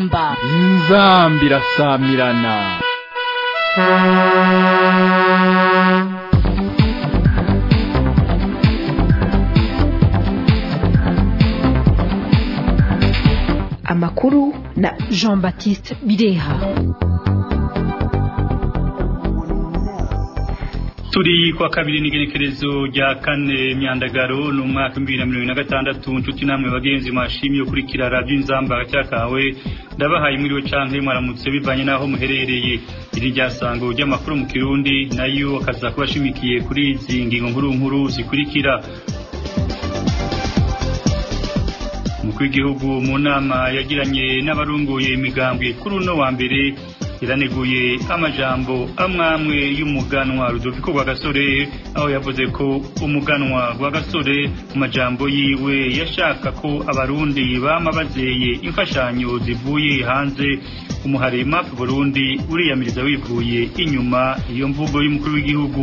inzamba inzambi irasamirana amakuru na jean baptiste bireha turi kwa kabiri n'igerekerezo rya kane myandagaro ni umwaka w'ibihumbi na mirongo na gatandatu nshuti namwe bagenzi mwashimiye ukurikira radiyo inzamba hagati kawe ndabahaye mwiriwe canke mwaramutse bivanye n'aho muherereye iri ryasango ry'amakuru mu kirundi nayo akaza kuba ashimikiye kuri izi ngingo nkuru nkuru zikurikira umukuru w'igihugu mu nama yagiranye n'abarunguye imigambwe kuri uno wa mbere iraneguye amajambo amwamwe y'umuganwa Rudoviko Rwagasore aho yavuze ko umuganwa Rwagasore mu majambo yiwe yashaka ko abarundi bama bazeye imfashanyo zivuye hanze umuhare map Burundi uriyamiriza wivuye inyuma iyo mvugo y'umukuru w'igihugu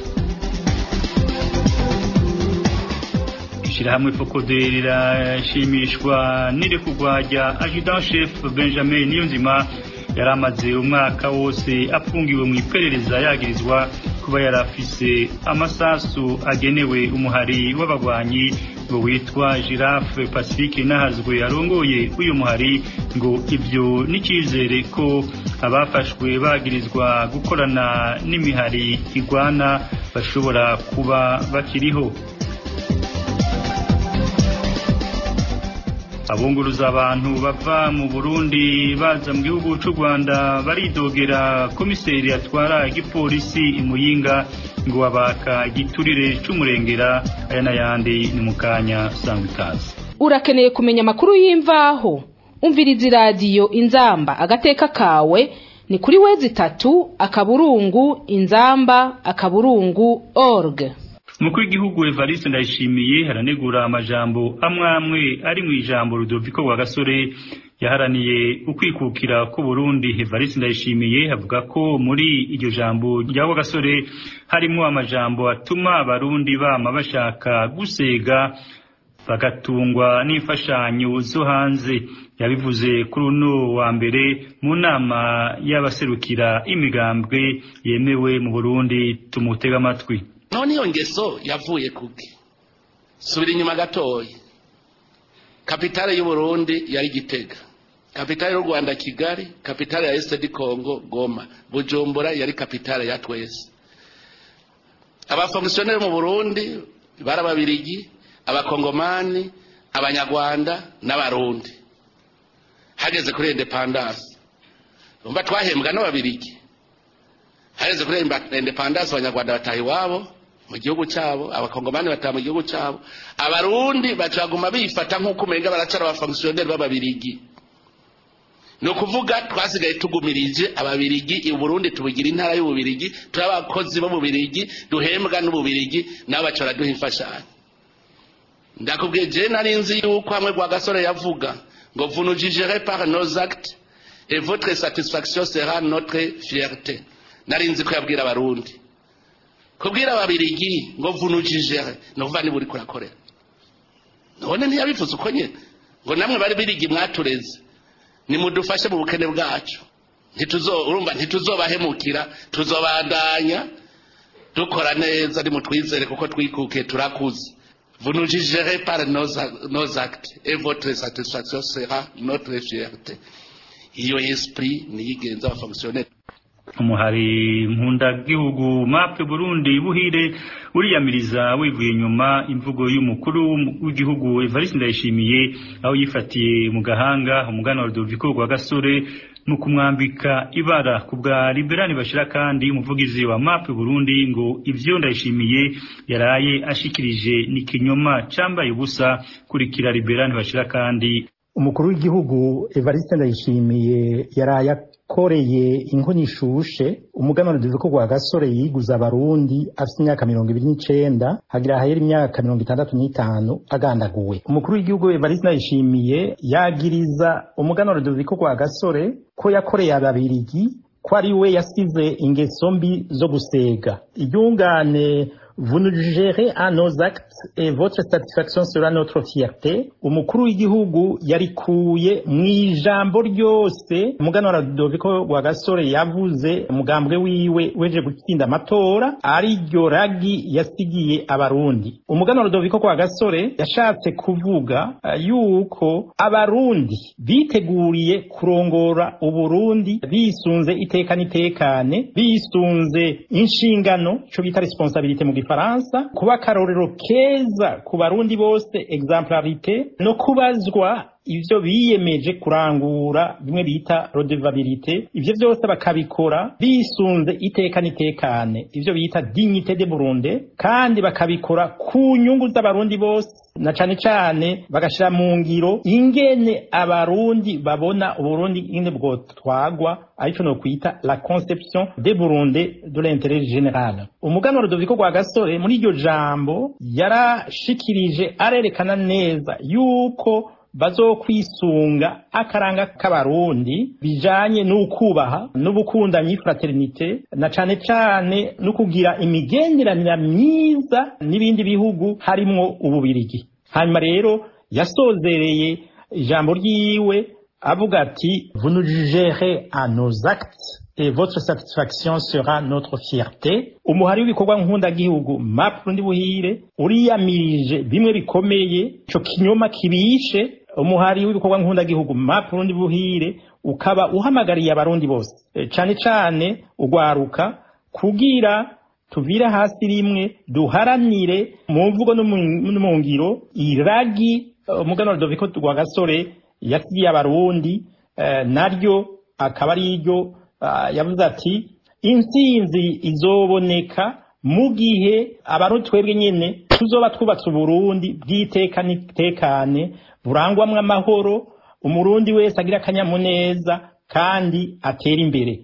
ishirahamwe fokode rirashimishwa n'irekurwa rya adjudant chef Benjamin Niyonzima yari amaze umwaka wose afungiwe mu iperereza yagirizwa kuba yarafise amasasu agenewe umuhari w'abagwanyi ngo witwa Giraffe Pacifique nahazwe arongoye uyu muhari ngo ibyo n'icyizere ko abafashwe bagirizwa gukorana n'imihari igwana bashobora kuba bakiriho abunguruza abantu bava mu Burundi baza mu gihugu cy'u Rwanda baridogera komiseri atwara igipolisi imuyinga ngo abaka giturire cy'umurengera aya n'ayandi ni mu kanya sangwa ikaze urakeneye kumenya amakuru y'imvaho umviriza iradiyo inzamba agateka kawe ni kuri wezi itatu akaburungu inzamba akaburungu org umukuru w'igihugu Evariste Ndayishimiye haranegura amajambo amwe amwe ari mu ijambo Rudoviko Rwagasore yaharaniye ukwikukira ku Burundi Evariste Ndayishimiye avuga ko muri iryo jambo rya Rwagasore harimo amajambo atuma abarundi bama bashaka gusega bagatungwa n'imfashanyo zo hanze yabivuze kuri uno wa mbere mu nama y'abaserukira imigambwe yemewe mu Burundi tumutega amatwi none iyo ngeso yavuye kuki subira inyuma gatoya kapitale y'uburundi yari gitega kapitale y'u rwanda kigali kapitale ya esedi kongo goma bujumbura yari kapitale ya twese abafongisiyoneri mu burundi bari ababirigi abakongomani abanyarwanda n'abarundi hageze kuri indepandasi umva twahembwa n'ababirigi hageze kuri indepandasi abanyarwanda bataha iwabo mu gihugu cyabo abakongomani bataha mu gihugu cyabo abarundi bacaguma bifata nk'uko umenga baracara abafongisiyoneri b'ababirigi ni ukuvuga twasigaye tugumirije ababirigi uburundi tubugira intara y'ububirigi turi abakozi b'ububirigi duhembwa n'ububirigi nabo baca baraduha imfashanyo ndakubwiye jewe nari nzi yuko hamwe rwa gasore yavuga ngo vous nous jugerez par nos actes et votre satisfaction sera notre fierté nari nzi ko yabwira abarundi kubwira ababirigi ngo vunujijere ni ukuvuga niba uri kurakorera none ntiyabivuze uko nyine ngo namwe bari birigi mwatureze nimudufashe mu bukene bwacu urumva ntituzobahemukira tuzobandanya dukora neza nimutwizere kuko twikuke turakuze vunujijere par nos actes et votre satisfaction sera notre fierté iyo esprit niyigenza abafonctionnaire umuhari mpundagihugu mape burundi buhire uriyamiriza wivuye inyuma imvugo y'umukuru w'igihugu Evariste Ndayishimiye aho yifatiye mu gahanga umugana wa Rudoviko rwa gasore no kumwambika ibara ku bwa liberani bashira kandi umuvugizi wa mape burundi ngo ivyo Ndayishimiye yaraye ashikirije ni kinyoma cambaye ubusa kurikira liberani bashira kandi umukuru w'igihugu Evariste Ndayishimiye yaraye akoreye inkoni ishushe umuganwa Rudoviko rwa gasore yiguza abarundi afite imyaka mirongo ibiri n'icenda hagira hahera imyaka mirongo itandatu n'itanu agandaguwe umukuru w'igihugu Evariste Ndayishimiye yagiriza umuganwa Rudoviko rwa gasore ko yakoreye ababirigi ko ari we yasize ingeso mbi zo gusega iryungane vous nous gérez à nos actes et votre satisfaction sera notre fierté umukuru w'igihugu yarikuye mu ijambo ryose umuganwa Rudoviko Rwagasore yavuze umugambwe wiwe weje gutsinda amatora ari ryo ragi yasigiye abarundi umuganwa Rudoviko Rwagasore yashatse kuvuga uh, yuko abarundi biteguriye kurongora uburundi bisunze iteka n'itekane bisunze inshingano cyo bita responsabilité mu gifaransa kuba akarorero keza ku barundi bose exemplarité no kubazwa ivyo biyemeje kurangura bimwe bita redevabilité ivyo byose bakabikora bisunze iteka n'itekane ivyo bita dignité de Burundi kandi bakabikora ku nyungu z'abarundi bose na cane cane bagashira mu ngiro ingene abarundi babona uburundi ingene bwotwagwa arico no kwita la conception de Burundi de l'intérêt général umuganwa Rudoviko Rwagasore muri iryo jambo yarashikirije arerekana neza yuko bazokwisunga akaranga k'abarundi bijanye n'ukubaha n'ubukundanyi fraternité na cane cane no kugira imigenderanire myiza n'ibindi bihugu harimwo ububirigi hanyuma rero yasozereye ijambo ryiwe avuga ati vous nous jugerez à nos actes et votre satisfaction sera notre fierté umuhari w'ibikorwa nkundagihugu map rundi buhire uriyamirije bimwe bikomeye ico kinyoma kibishe umuhari w'ibikorwa nkundagihugu map rundi buhire ukaba uhamagariye abarundi bose e, cane cane ugwaruka kugira tuvire hasi rimwe duharanire mu mvugo no mu ngiro iragi umugano Rudoviko Rwagasore yasigiye abarundi uh, naryo akaba ari iryo uh, yavuze ati intsinzi izoboneka mu gihe abarundi twebwe nyene tuzoba twubatse uburundi bw'iteka n'itekane burangwamwo amahoro umurundi wese agira akanyamuneza kandi atera imbere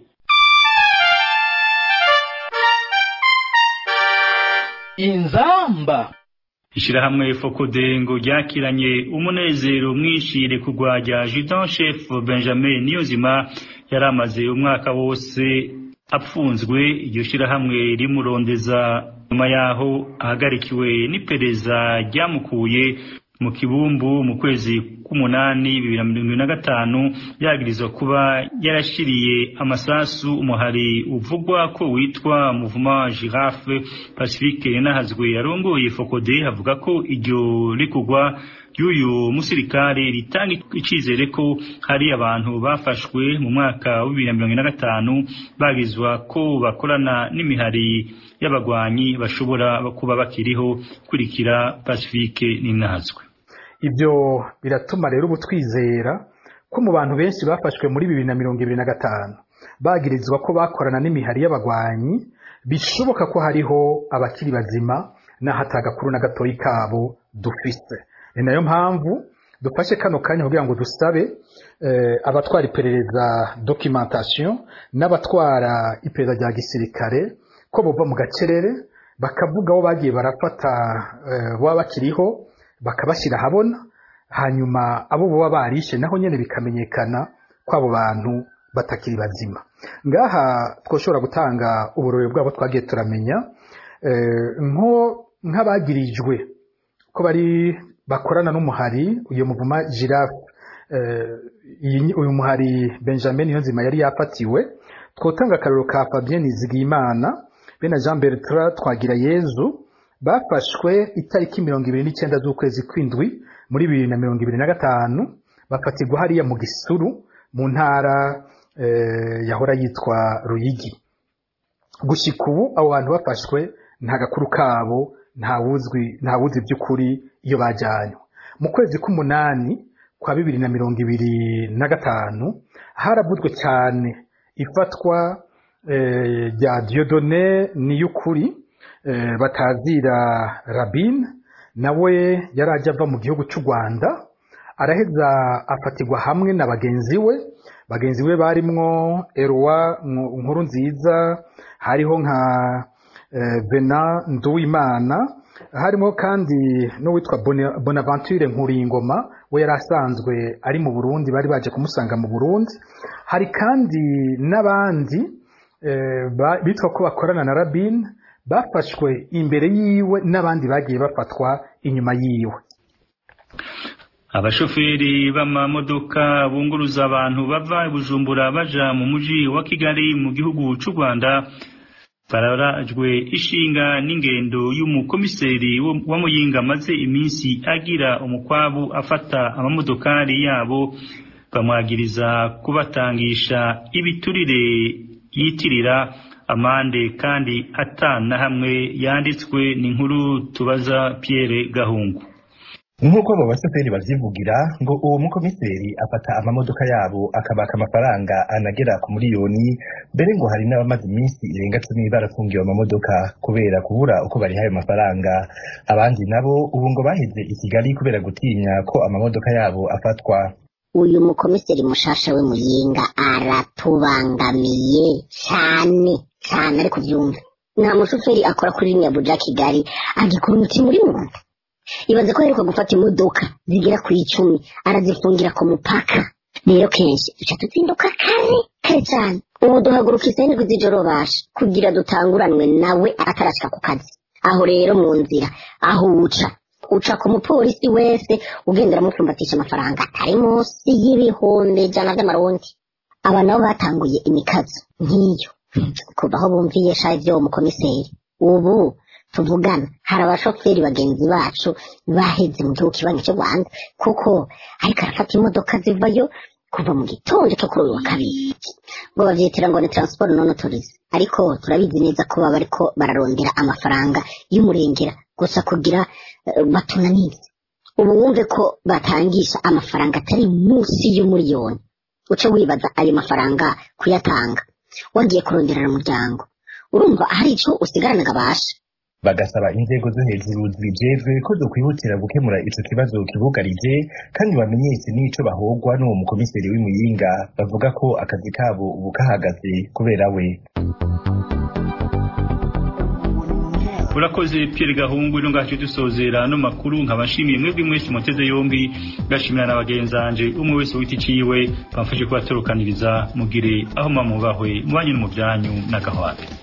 inzamba ishirahamwe fokodengo ryakiranye umunezero mwinshi rekugwa rya Judon Chef Benjamin Niyonzima yari amaze umwaka wose apfunzwe iryo shirahamwe rimurondeza nyuma yaho ahagarikiwe n'ipereza ryamukuye mu kibumbu mu kwezi k'umunani bibiri na mirongo na gatanu yagirizwa kuba yarashiriye amasasu umuhari uvugwa ko witwa muvuma girafe pacifique yanahazwe yarongoye fokode avuga ko iryo rikugwa y'uyu musirikare ritanga icizere ko hari abantu bafashwe mu mwaka wa bibiri na mirongo na gatanu bagizwa ko bakorana n'imihari y'abagwanyi bashobora kuba bakiriho kurikira pacifique ninahazwe ibyo biratuma rero ubu twizera ko mu bantu benshi bafashwe muri bibiri na mirongo ibiri na gatanu bagirizwa ko bakorana n'imihari y'abagwanyi bishoboka ko hariho abakiri bazima n'ahata agakuru na gatoyi kabo dufise ni nayo mpamvu dufashe kano kanya kugira ngo dusabe abatwara iperereza documentation n'abatwara iperereza rya gisirikare ko bova mu gacerere bakavuga aho bagiye barafata baba bakiriho bakabashyira ahabona hanyuma abo baba barishe naho nyine bikamenyekana ko abo bantu batakiri bazima ngaha twashobora gutanga uburore bwabo twagiye turamenya nk'abagirijwe ko bari bakorana n'umuhari uyu muvuma girafe uyu muhari benjamin niyonzima yari yafatiwe twotanga akarero ka fabien nizigiyimana be na jean bertrand twagira yezu bafashwe itariki mirongo ibiri n'icyenda z'ukwezi kw'indwi muri bibiri na mirongo ibiri na gatanu bafatirwa hariya mu gisuru mu ntara yahora yitwa ruyigi gushyika ubu abo bantu bafashwe nta gakuru kabo nta wuzi by'ukuri iyo bajyanywe mu kwezi k'umunani kwa bibiri na mirongo ibiri na gatanu haravuzwe cyane ifatwa rya diyodone niy'ukuri batazira rabin nawe yari ajya ava mu gihugu cy'u rwanda araheza afatirwa hamwe na bagenzi we bagenzi be barimwo erowa nkuru nziza hariho nka bena nduwimana harimo kandi n'uwitwa bonaventure nkuringoma we yari asanzwe ari mu burundi bari baje kumusanga mu burundi hari kandi n'abandi bitwa ko bakorana na rabin bafashwe imbere yiwe n'abandi bagiye bafatwa inyuma yiwe abashoferi b'amamodoka bunguruza abantu bava i bujumbura baja mu muji wa kigali mu gihugu c'u rwanda bararajwe ishinga n'ingendo y'umukomiseri wa muyinga amaze iminsi agira umukwabu afata amamodokari yabo bamwagiriza kubatangisha ibiturire yitirira amande kandi atana hamwe yanditswe n'inkuru tubaza Pierre Gahungu nk'uko abo bashoferi bavyivugira ngo uwo mukomiseri afata amamodoka yabo akabaka amafaranga anagera ku miliyoni mbere ngo hari n'abamaze iminsi irenga cumi barafungiwe amamodoka kubera kubura uko bariha ayo mafaranga abandi nabo ubu ngo baheze i kigali kubera gutinya ko amamodoka yabo afatwa uyu mukomiseri mushasha we muyinga aratubangamiye cyane cyane ariko byumve nta mushoferi akora kuri rimwe buja kigali agikora umutima uri mu nda ibaze ko aheruka gufata imodoka zigera ku icumi arazifungira ku mupaka rero kenshi duca tuzinduka kare kare cyane ubu duhaguruka isendwi z'ijoro basha kugira dutanguranwe nawe atarashika ku kazi aho rero mu nzira aho uca uca ku mupolisi wese ugenda uramupfumbatisha amafaranga atari munsi y'ibihumbi ijana by'amarundi aba nabo batanguye imikazo nk'iyo kuva aho bumviye sha ibyo mukomiseri ubu tuvugana hari abashoferi bagenzi bacu baheze mu gihugu kibanyi cy'u rwanda kuko ariko arafata imodoka zivayo kuva mu gitondo cyo kuri uyu wa kabiri ngo bavyitira ngo ni transport non tourisme ariko turabizi neza ko baba bariko bararondera amafaranga y'umurengera gusa kugira uh, batunanize ubu wumve ko batangisha amafaranga atari munsi y'umuriyoni uce wibaza ayo mafaranga kuyatanga wagiye kuronderera umuryango urumva hari ico usigarana gabasha bagasaba inzego zo hejuru zibijejwe ko zokwihutira gukemura ico kibazo kibugarije kandi bamenyeshe n'ico bahogwa n'uwo mukomiseri w'imuyinga bavuga ko akazi kabo ubu kahagaze kubera we urakoze Pierre Gahungu ino ngacu dusozera no makuru nkabashimiye mwebwe mwese muteze yombi gashimira na bagenzanje umwe wese witi ciwe bamfashe kubatorokaniriza mugire aho mamubahwe mubanye no mu byanyu n'agahwate